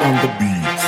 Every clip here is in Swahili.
on the beats.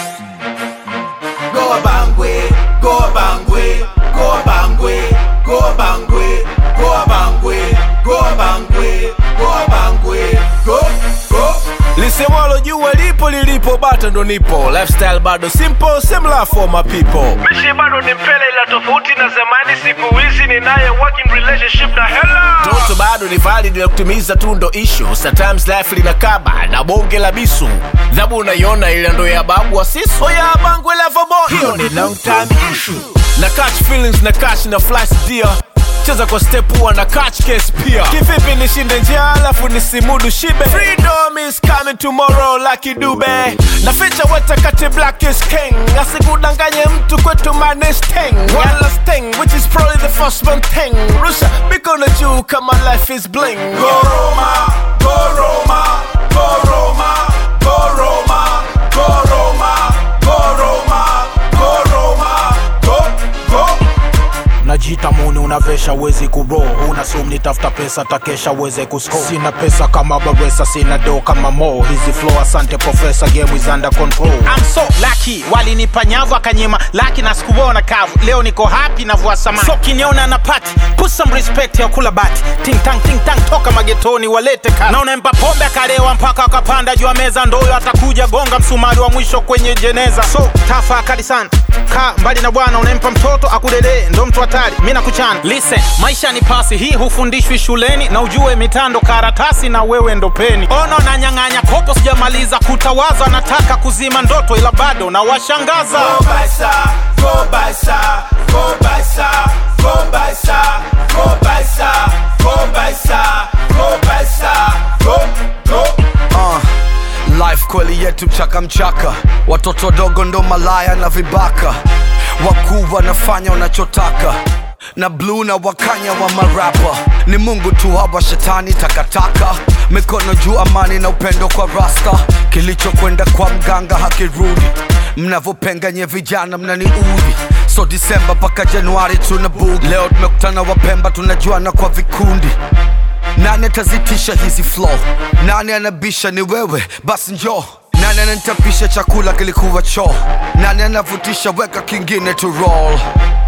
Go Bangwe, go Bangwe, go Bangwe, go Bangwe, go Bangwe, go Bangwe, go Bangwe, go, go. lisemwalo jua lipo lilipo bata ndo nipo lifestyle bado simple similar for my people mishi bado ni mpele ila tofauti na zamani siku hizi ninaye working relationship na hela toto bado ni valid na kutimiza tu ndo issue sometimes life linakaba na bonge la bisu dhabu unaiona ila ndo ya babu wa sisu oya bangwe lavabo hiyo ni long time issue na catch feelings na catch na flash dear cheza kwa step huwa na catch case pia kivipi nishinde njia alafu nisimudu shibe freedom is coming tomorrow like dube na ficha weta kati black is king asikudanganye mtu kwetu manesteng wala sting which is probably the first one thing rusha mikono juu kama life is bling Go Roma, go Roma, go Roma, go Roma, go Roma, go Roma, go Roma, go, go. najita muni unavesha wezi kuro una sumni tafuta pesa takesha weze kusko sina pesa kama baresa sina do kama mo hizi flow asante profesa game is under control I'm so lucky walinipa nyavu akanyima laki na sikuona kavu leo niko happy na vua samani so kiniona na pati put some respect ya kula bati ting tang ting tang toka magetoni walete kati naona mpa pombe akalewa mpaka akapanda juu ya meza ndoyo atakuja gonga msumari wa mwisho kwenye jeneza so tafakari sana ka mbali na bwana unempa mtoto akulelee ndo mtu hatari mi nakuchana listen maisha ni pasi hii hufundishwi shuleni na ujue mitando karatasi na wewe ndo peni ono na nyang'anya kopo sijamaliza kutawaza nataka kuzima ndoto ila bado na washangaza Go Baisa, go Baisa, go Baisa, go Baisa, go Baisa, go Baisa, go Baisa, go, go. uh, life kweli yetu mchaka mchaka watoto wadogo ndo malaya na vibaka wakuu wanafanya wanachotaka na bluu na wakanya wa marapa ni mungu tu hawa shetani takataka mikono juu amani na upendo kwa rasta kilichokwenda kwa mganga hakirudi mnavyopenga vijana mnaniudhi so disemba mpaka januari tuna bugi leo tumekutana wapemba tunajuana kwa vikundi nani atazitisha hizi flow nani anabisha ni wewe basi njoo nani ananitapisha chakula kilikuwa choo nani anavutisha weka kingine to roll